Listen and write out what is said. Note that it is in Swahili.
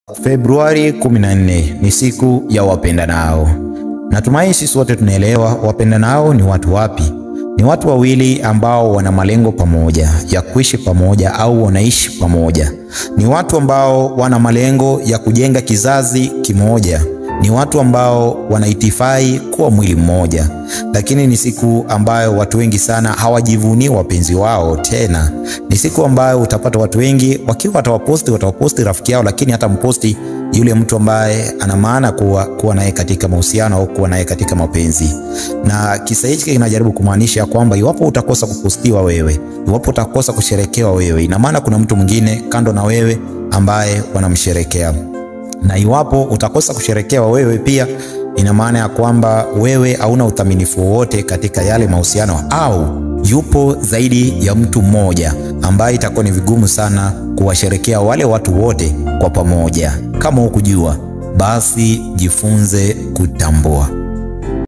Februari 14 ni siku ya wapendanao. Natumai sisi wote tunaelewa wapendanao ni watu wapi? Ni watu wawili ambao wana malengo pamoja ya kuishi pamoja au wanaishi pamoja. Ni watu ambao wana malengo ya kujenga kizazi kimoja. Ni watu ambao wanaitifai kuwa mwili mmoja, lakini ni siku ambayo watu wengi sana hawajivunii wapenzi wao tena. Ni siku ambayo utapata watu wengi wakiwa watawaposti, watawaposti rafiki yao, lakini hata mposti yule mtu ambaye ana maana kuwa, kuwa naye katika mahusiano au kuwa naye katika mapenzi. Na kisa hichi kinajaribu kumaanisha kwamba iwapo utakosa kupostiwa wewe, iwapo utakosa kusherekewa wewe, ina maana kuna mtu mwingine kando na wewe ambaye wanamsherekea na iwapo utakosa kusherekewa wewe pia, ina maana ya kwamba wewe hauna uthaminifu wowote katika yale mahusiano, au yupo zaidi ya mtu mmoja ambaye itakuwa ni vigumu sana kuwasherekea wale watu wote kwa pamoja. Kama hukujua, basi jifunze kutambua.